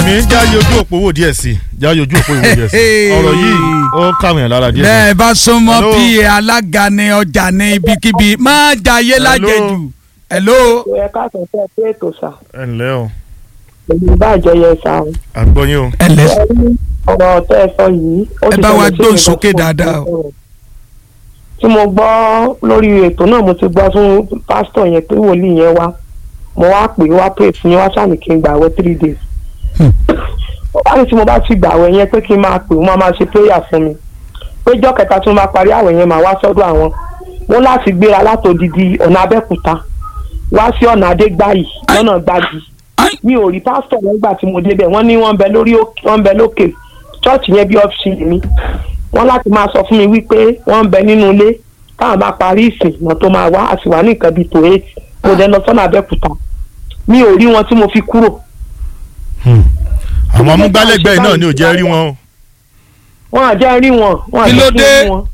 rẹ̀mí jáde ojú òpó wò díẹ̀ sí jáde ojú òpó wò díẹ̀ sí ọ̀rọ̀ yìí ó káwọn yẹn lára díẹ̀ sí. bẹ́ẹ̀ bá súnmọ́ Hello. pa alága ní ọjà ní ibikíbi má jayé lájẹjù. hello. ẹ káàsán tẹ pé ètò sà ẹ ǹlẹ́ o èmi bá àjọyọ̀ sà o. à ń gbọ́ yín o. ẹ lẹ ọ̀rọ̀ tẹ́ ẹ sọ yìí. ó Ẹ ti bá wa ṣẹlẹ̀ sí gbóhùn mi sókè lọ́sọ̀rọ̀. dáadáa o. tí mo gbọ́ lórí ètò náà mo ti gbọ́ fún pásítọ̀ yẹn pé wòlíì yẹn wá mo wá pè é wá pè fún yẹn wá sàmì kí n gbàwẹ̀ three days. wá ní tí mo bá ti gbàwẹ̀ yẹn pé kí n máa pè wọ́n máa ṣe prayer fún mi pé jọ́ kẹta tí mo bá parí àwẹ̀ yẹn màá wá sọ́dọ̀ àwọn wọ́n láti gbéra látòdìdí ọ̀nà abẹ́kúta wá sí ọ̀nà adégbáyì lọ́nà gbági Ai. mi ò rí pásítọ̀ wọn gbà tí mo débẹ̀ wọ́n ní wọ́n ń bẹ lórí òkè- wọ́n ń bẹ lókè chọ́ọ̀chì yẹn bí ọ́fíìsì mi wọ́n láti máa sọ fún mi wípé wọ́n ń bẹ nínú ilé táwọn bá parí ìsìn náà tó máa wá a sì wà ní nǹkan bíi tó eight mo dẹ lọ sọ́nà abẹ́kúta mi ò rí wọn tí mo fi kúrò àwọn amúgbálẹ́gbẹ̀ẹ́ náà ni ò jẹ́ rí wọn o. wọn àjẹ́ rí wọn wọn Kí àjẹ́ ló kí dé? n rí wọn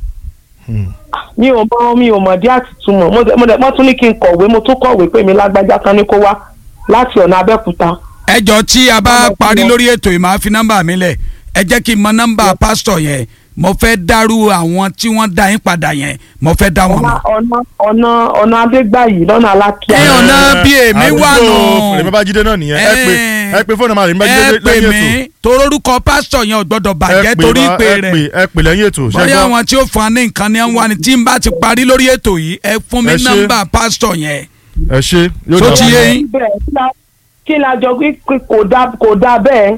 mi ò mọ mi ò mọ̀ dí àtìtúmọ̀ mo dẹ̀- mo dẹ̀ wọ́n tún ní kí n kọ̀wé mo tún kọ̀wé pé mi lágbájá kan ní kó wá láti ọ̀nà abẹ́kúta ẹ jọ tí a bá Ọmọ parí tí wọ́n- lórí ètò yìí máa fi nọ́mbà mi lẹ̀ ẹ jẹ́ kí n mọ nọ́mbà pásítọ̀ yẹn mo fẹ́ dárú àwọn tí wọ́n dá yín padà yẹn mo fẹ́ dá wọn ọ̀nà mọ̀. ọ̀nà ọ̀nà ọ̀nà adégbàyí lọ́nà alákíá. ẹ ọ̀nà bí èmi wà nù. àdúgbò rẹ̀mí bájídé náà nìyẹn ẹ pé ẹ pé fóònù àmàlẹ́ rẹ̀mí bájídé ẹ pè lẹ́yìn mí ètò. torórúkọ pásítọ̀ yẹn ò gbọ́dọ̀ ẹ bàjẹ́ pè torí wá, ìpè ẹ rẹ̀ pè ẹ pè lẹ́yìn ètò bóyá ṣẹ́gbọ́n. àwọn tí ó fún wa ní nǹkan ni wọ́n ní tí n bá ti parí lórí ètò yìí ẹ fún mi Ẹ ṣé. nọ́mbà pásítọ̀ yẹn. ẹ ṣe yóò Tó dà ti fún yé yín. yín. bẹ́ẹ̀ kí la- kí la jọ pé kò dá kò dá bẹ́ẹ̀.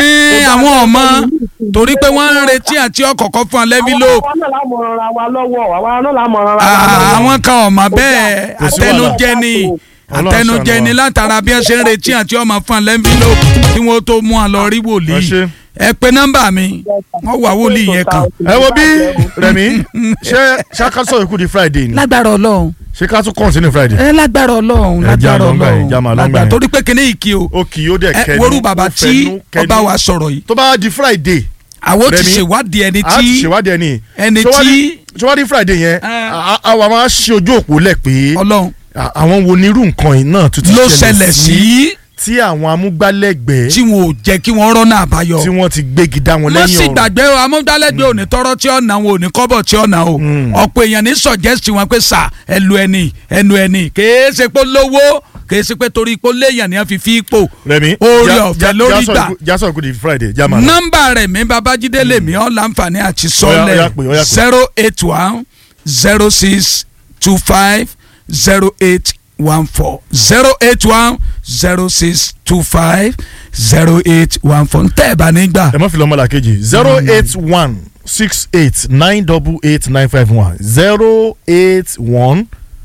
ẹ àwọn ọmọ torí pé wọ́n ń retí àti ọkọ̀ọ̀kan fún alẹ́bílò àwa náà la mọ̀ ọ́n ra wa lọ́wọ́ àwa náà la mọ̀ ọ́n ra wa lọ́wọ́. àwọn kan ọmọ bẹ́ẹ̀ Kò sí àtẹnujẹ ni Ọlọ́run àtẹnujẹ ṣàánú ni wa. látara bí ẹ ṣe ń retí àti ọmọ fún alẹ́bílò kí wọ́n tó mú àlọ́ rí Ẹ wòlíì ṣé. ẹ pé nọ́mbà mi wọ́n wà wòlíì yẹn kan. ẹ wo bí rẹ̀mí ṣé ṣàkásọ̀ ikú di friday ni lágbára ọlọ́run ṣé ká tún kọ́ńtínú friday. ẹ lágbára ọlọ́run Ẹ já lágbára lọ́ngbà yẹn, já máa ọlọ́run lọ́ngbà lágbára yẹn. torí pé kíní ìkí o ó kì í ó dẹ̀ ẹ kẹnu worú bàbá ó tí fẹnu, kẹnu. ọba wa sọ̀rọ̀ yìí tó bá di friday àwọn ti Rẹ̀mí, ṣèwádìí ẹni a ti tí ṣèwádìí ẹni ẹni Ṣé wá tí di- ṣé wá di friday yẹn Ẹ. a- a- àwa máa ṣe ojú òpó lẹ̀ pé ọlọ́run à- àwọn wo ni irú nǹkan yìí náà tún ti ló ṣẹlẹ̀ sí tí àwọn amúgbálẹ́gbẹ̀ẹ́ tí wọn ò jẹ́ kí wọ́n rọ́nà àbáyọ. tí wọ́n ti gbégi dá wọn wọ́n lẹ́yìn sì ọ̀rọ̀ gbàgbé o amúdálẹ́gbẹ́ òní tọrọ tí ọ̀nà wọn òní kọ́bọ̀ tí ọ̀nà o ọ̀pọ̀ èèyàn ní sọ̀jẹ́sì wọn pé sà ẹnu ẹni ẹnu ẹni kèé ṣe pé lówó kèé ṣe pé torí pé léèyàn ni wọ́n fi fi ipò rẹmi orí ọ̀fẹ́ lórí gbà jásọ̀ kù di friday já máa lọ. nọ́mbà rẹ̀ mi babájídé lèmi ọ̀ láǹfààní àti Ó yá, ó yá sọ́lẹ̀ pè, ó yá pè. zero eight one zero six two five zero eight one four zero eight one zero six two five zero eight one four ntẹ́ ẹ̀ bá nígbà ẹ má fi lọ́mọ làkejì zero eight one six eight nine double eight nine five one zero eight one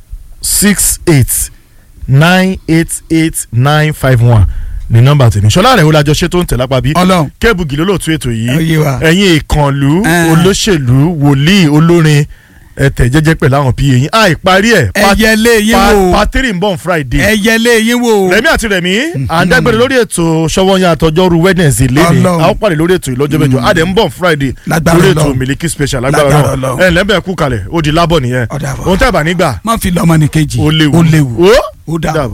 six eight nine eight eight nine five one ní nọ́mbà tèmi ṣọlá rẹ̀ ó lajọ ṣe tó ń tẹ̀ lápá bí ọlọ́run kébùgì lólóòtú ètò Ó yìí yé wa. ẹ̀yin ìkànlú Eh. olóṣèlú wòlíì olórin ẹ̀tẹ̀ jẹ́jẹ́ pẹ̀lú àwọn pa yín àìparí ẹ̀ ẹyẹlé yín wò pàtírì ń bọ̀ on friday ẹyẹlé yín wò rẹmi àti rẹmi à ń dágbére lórí ètò ṣọwọ́nyá àtọjọ́rú wednesday lẹ́ni Ọlọ́run. a ó pàdé lórí ètò ìlọ́jọ́ mẹ́jọ a dẹ̀ ń bọ̀ friday Lágbára lórí ètò Ọlọ́run. miliki special lágbára Lágbára náà Ọlọ́run. ẹ̀ lẹ́bẹ̀ẹ́ kú kalẹ̀ ó di lábọ̀ nìyẹn Ó dàbọ̀. ohun tẹ́ ẹ̀ bá nígbà má fi lọ́mọ ní kejì ó léwu ó léwu ó ó dàbọ̀.